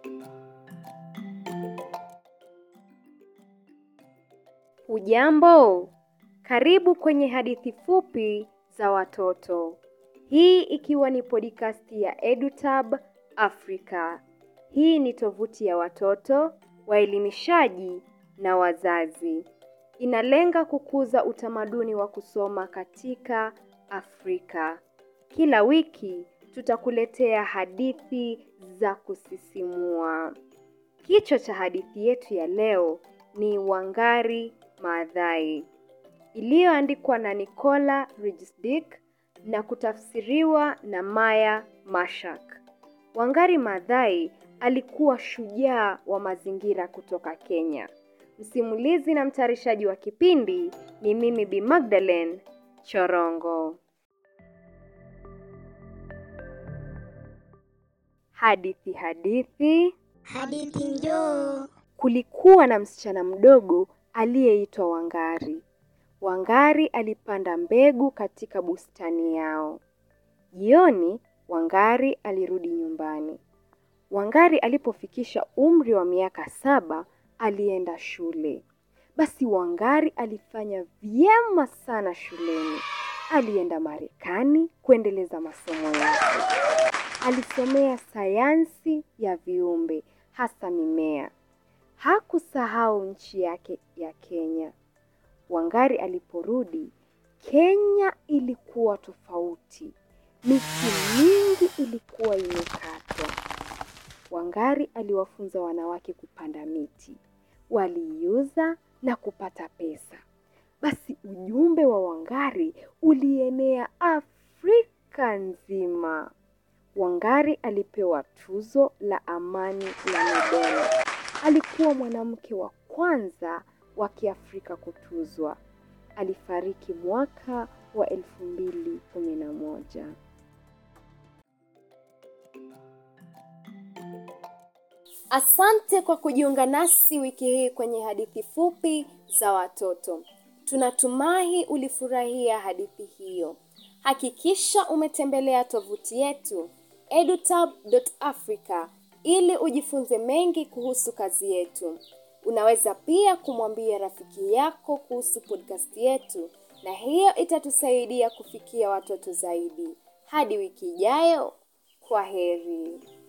Hujambo, karibu kwenye hadithi fupi za watoto. Hii ikiwa ni podcast ya EduTab Africa. Hii ni tovuti ya watoto, waelimishaji na wazazi. Inalenga kukuza utamaduni wa kusoma katika Afrika. Kila wiki tutakuletea hadithi za kusisimua. Kichwa cha hadithi yetu ya leo ni Wangari Maathai, iliyoandikwa na Nicola Regisdick na kutafsiriwa na Maya Mashak. Wangari Maathai alikuwa shujaa wa mazingira kutoka Kenya. Msimulizi na mtayarishaji wa kipindi ni mimi Bi Magdalene Chorongo. Hadithi hadithi. Hadithi njoo. Kulikuwa na msichana mdogo aliyeitwa Wangari. Wangari alipanda mbegu katika bustani yao. Jioni, Wangari alirudi nyumbani. Wangari alipofikisha umri wa miaka saba, alienda shule. Basi Wangari alifanya vyema sana shuleni. Alienda Marekani kuendeleza masomo yake. Alisomea sayansi ya viumbe, hasa mimea. Hakusahau nchi yake ya Kenya. Wangari aliporudi, Kenya ilikuwa tofauti. Miti mingi ilikuwa imekatwa. Wangari aliwafunza wanawake kupanda miti. Waliiuza na kupata pesa. Basi ujumbe wa Wangari ulienea Afrika nzima. Wangari alipewa tuzo la amani la Nobel. Alikuwa mwanamke wa kwanza wa Kiafrika kutuzwa. Alifariki mwaka wa elfu mbili kumi na moja. Asante kwa kujiunga nasi wiki hii kwenye hadithi fupi za watoto. Tunatumai ulifurahia hadithi hiyo. Hakikisha umetembelea tovuti yetu edutab.africa ili ujifunze mengi kuhusu kazi yetu. Unaweza pia kumwambia rafiki yako kuhusu podcast yetu na hiyo itatusaidia kufikia watoto zaidi. Hadi wiki ijayo, kwa heri.